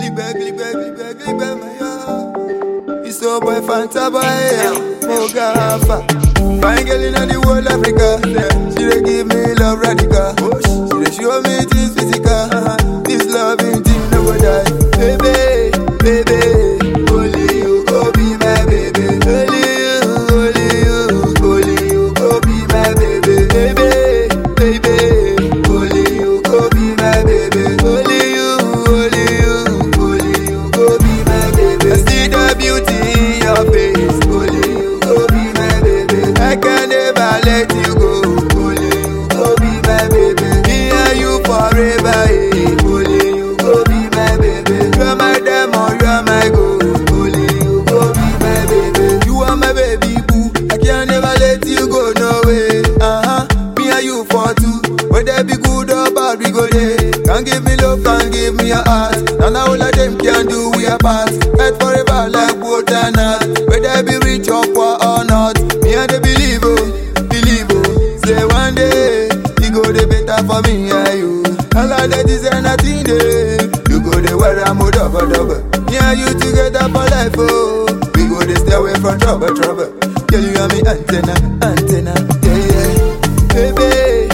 Glibe, glibe, glibe, glibe, my yo. It's so boy Fanta boy, yeah. Moga Alpha. Fine girl in the whole Africa. Yeah. She dey give me love radical. She dey show me things physical. This loving thing no go die. Baby, baby, only you go be my baby. Only you, only you, only you go be my baby. Baby, baby, only you go be my baby. Only you, only you, only you go be my baby. I see the beauty in your face. Only you go be my baby. I can never let you go. Only you go be my baby. Me and you forever. eh. Only you go be my baby. You are my diamond, you are my gold. Only you go be my baby. You are my baby boo. I can never let you go no way. Uh huh. Me and you for two. Whether be good or bad, we go there. Can't give me love, can't give me your heart. And all of them can do we are part. Fight forever like both and not. Whether be rich or poor or not. Me and the believe oh, believe oh. Say one day, it go the better for me and you. All of that is nothing there. You go the where I'm a double double. Me and you together for life oh. We go the stay away from trouble trouble. Girl you are me antenna, antenna, yeah yeah. Baby,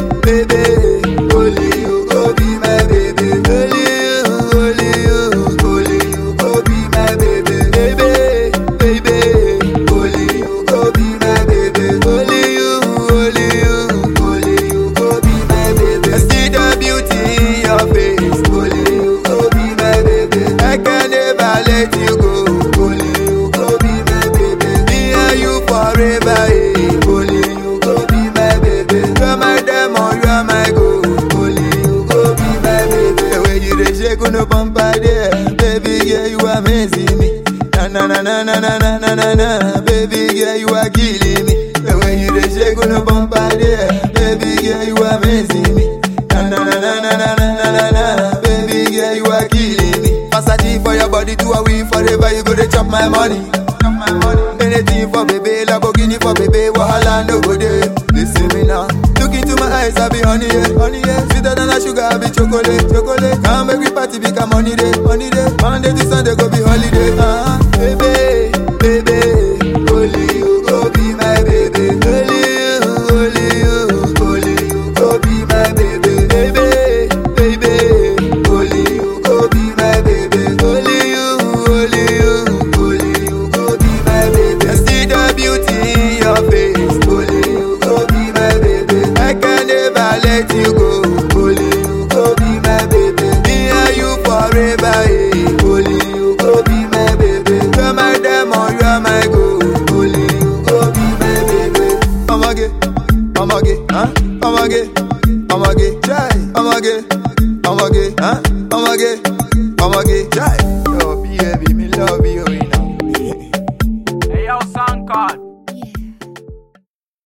baby, only you go be my baby. Only you, only you, only you go be my baby. Baby, baby, only you go be my baby. Only you, only you, only you go be my baby. I see the beauty in your face. Only you go be my baby. I can never let you go. Only you go be my baby. Me and you forever. eh. Only you go be my baby. You are my diamond, you are my gold. Only you go be my baby. The way you dey shake on the bumper there, baby girl, you amazing me. Na na na na na na na na na na, baby girl, you are killing me. The way you dey shake on the bumper there, baby girl, you amazing me. Na na na na na na na na na na, baby girl, you are killing me. Versace for your body, to a win forever, you go to chop my money. Chop my money. Anything for baby, Lamborghini for baby, wahala no go there. Listen me now. Look into my eyes, I be honey, yeah, honey, yeah. Sweeter than a sugar, I be chocolate, chocolate. Come make we party, become money day, money day. Monday to Sunday go be holiday. Uh-huh. Baby, baby, only you go be my baby. Only you, only you, only you go be my baby. Baby, baby, only you go be my baby. Only you, only you, only you go be my baby. I see the beauty in your face. Only you go be my baby. I can never let you go. Only you go be my baby. Me and you forever. eh. Only you go be my baby. You are my diamond, you are my gold. Only you go be my baby. Amage, amage, huh? Amage, amage, chai. Amage, amage, huh? Amage, amage, chai.